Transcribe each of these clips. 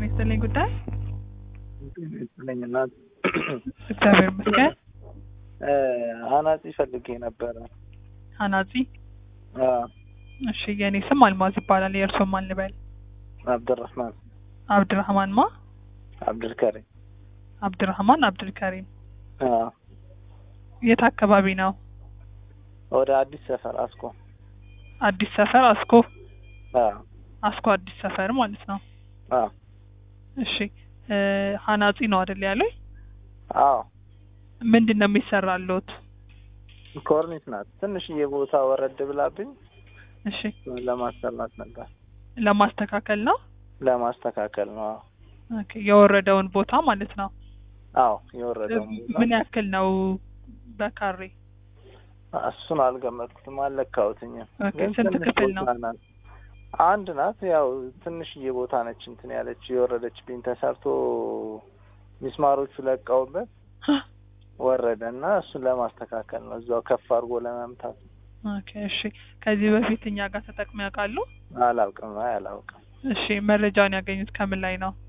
ይስጥልኝ ጉዳይ ይስጥልኝ እናት እግዚአብሔር ይመስገን። አናጺ ፈልጌ ነበረ። አናጺ አዎ፣ እሺ፣ የእኔ ስም አልማዝ ይባላል። የእርስዎ ማን ልበል? አብድራህማን አብድራህማን ማ? አብድልከሪም። አብድራህማን አብድልከሪም። አዎ፣ የት አካባቢ ነው? ወደ አዲስ ሰፈር አስኮ። አዲስ ሰፈር አስኮ። አዎ፣ አስኮ አዲስ ሰፈር ማለት ነው። አዎ፣ እሺ፣ እ አናጺ ነው አይደል ያሉኝ? አዎ። ምንድን ነው የሚሰራልዎት? ኮርኒስ ናት። ትንሽዬ ቦታ ወረድ ብላብኝ እሺ፣ ለማሰራት ነበር። ለማስተካከል ነው። ለማስተካከል ነው። አዎ፣ ኦኬ፣ የወረደውን ቦታ ማለት ነው። አዎ። የወረደው ምን ያክል ነው በካሬ? እሱን አልገመትኩትም፣ አልለካሁትኝም። ኦኬ፣ ግን ስንት ትንሽ ክፍል ነው? ቦታ ናት። አንድ ናት። ያው ትንሽዬ ቦታ ነች። እንትን ያለች የወረደችብኝ ተሰርቶ ሚስማሮቹ ለቀውበት ወረደ እና እሱን ለማስተካከል ነው። እዛው ከፍ አድርጎ ለመምታት ኦኬ፣ እሺ። ከዚህ በፊት እኛ ጋር ተጠቅመው ያውቃሉ? አላውቅም። አይ አላውቅም። እሺ፣ መረጃውን ያገኙት ከምን ላይ ነው?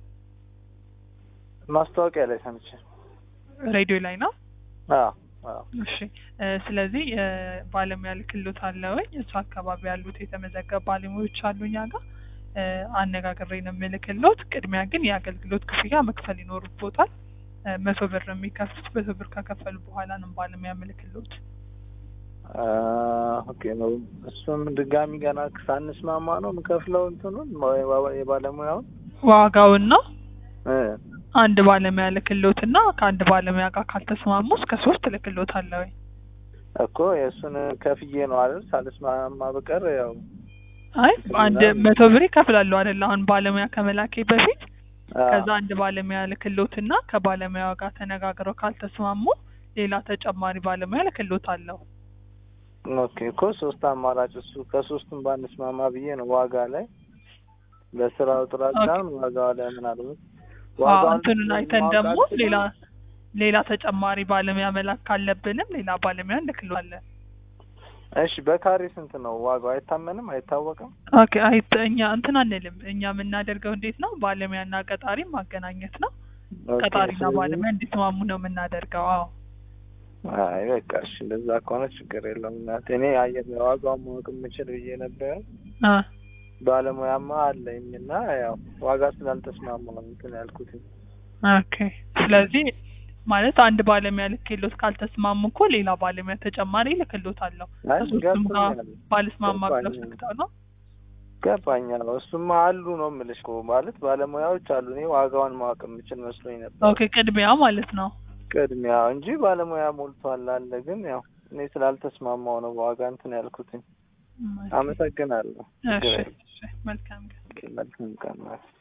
ማስታወቂያ ላይ ሰምቼ። ሬዲዮ ላይ ነው? አዎ አዎ። እሺ እ ስለዚህ እ ባለሙያ ልክሎት አለ ወይ? እሱ አካባቢ ያሉት የተመዘገቡ ባለሙያዎች አሉ እኛ ጋር እ አነጋግሬ ነው የምልክሎት። ቅድሚያ ግን የአገልግሎት ክፍያ መክፈል ይኖርቦታል። እ መቶ ብር ነው የሚከፍሉት። መቶ ብር ከከፈሉ በኋላ ነው ባለሙያ ምልክሎት። አ ኦኬ ነው። እሱም ድጋሚ ገና ሳንስማማ ነው የምከፍለው እንትኑን ማ- የባለሙያውን ዋጋውን ነው እ አንድ ባለሙያ ልክሎትና ከአንድ ባለሙያ ጋር ካልተስማሙ እስከ ሶስት ልክሎት አለ ወይ? እኮ የእሱን ከፍዬ ነው አይደል? ሳልስማማ በቀር ያው አይ አንድ መቶ ብር ይከፍላሉ አይደል? አሁን ባለሙያ ከመላኬ በፊት አ፣ ከዛ አንድ ባለሙያ ልክሎትና ከባለሙያው ጋር ተነጋግረው ካልተስማሙ ሌላ ተጨማሪ ባለሙያ ልክሎት አለው። ኦኬ እኮ ሶስት አማራጭ እሱ ከሶስቱም ባንስማማ ብዬ ነው ዋጋ ላይ ለስራው ጥራት ኦኬ። ሳይሆን ዋጋው ላይ ምናልባት አዎ ዋጋውን እንትኑን አይተን ማወቅ ደግሞ አልችልም። ሌላ ሌላ ተጨማሪ ባለሙያ መላክ ካለብንም ሌላ ባለሙያ እንልክለዋለን። እሺ በካሬ ስንት ነው ዋጋው? አይታመንም፣ አይታወቅም። ኦኬ አይ እኛ እንትን አንልም። እኛ የምናደርገው እንዴት ነው ባለሙያና ቀጣሪ ማገናኘት ነው። ኦኬ፣ ቀጣሪና ስለዚህ- ባለሙያ እንዲስማሙ ነው የምናደርገው። አዎ አይ በቃ እሺ፣ እንደዛ ከሆነ ችግር የለውም እናቴ። እኔ አየር ዋጋውን ማወቅ የምችል ብዬ ነበረ። አ ባለሙያማ አለኝ እና ያው ዋጋ ስላልተስማማ ነው እንትን ያልኩት። ኦኬ ስለዚህ ማለት አንድ ባለሙያ ልክሎት ካልተስማሙ እኮ ሌላ ባለሙያ ተጨማሪ ልክሎት አለው። አይ ከሶስቱም ጋር ገብቶኛል፣ ባልስማማ ብለው ገባኝ። ሰግተው ነው። ገባኛል። እሱማ አሉ ነው የምልሽ እኮ ማለት ባለሙያዎች አሉ። እኔ ዋጋውን ማወቅ የምችል መስሎኝ ነበር ኦኬ ቅድሚያ ማለት ነው። ቅድሚያ እንጂ ባለሙያ ሞልቷል አለ። ግን ያው እኔ ስላልተስማማው ነው ዋጋ እንትን ያልኩትኝ። አመሰግናለሁ። እሺ ችግር የለም። እሺ መልካም ቀን። መልካም ቀን።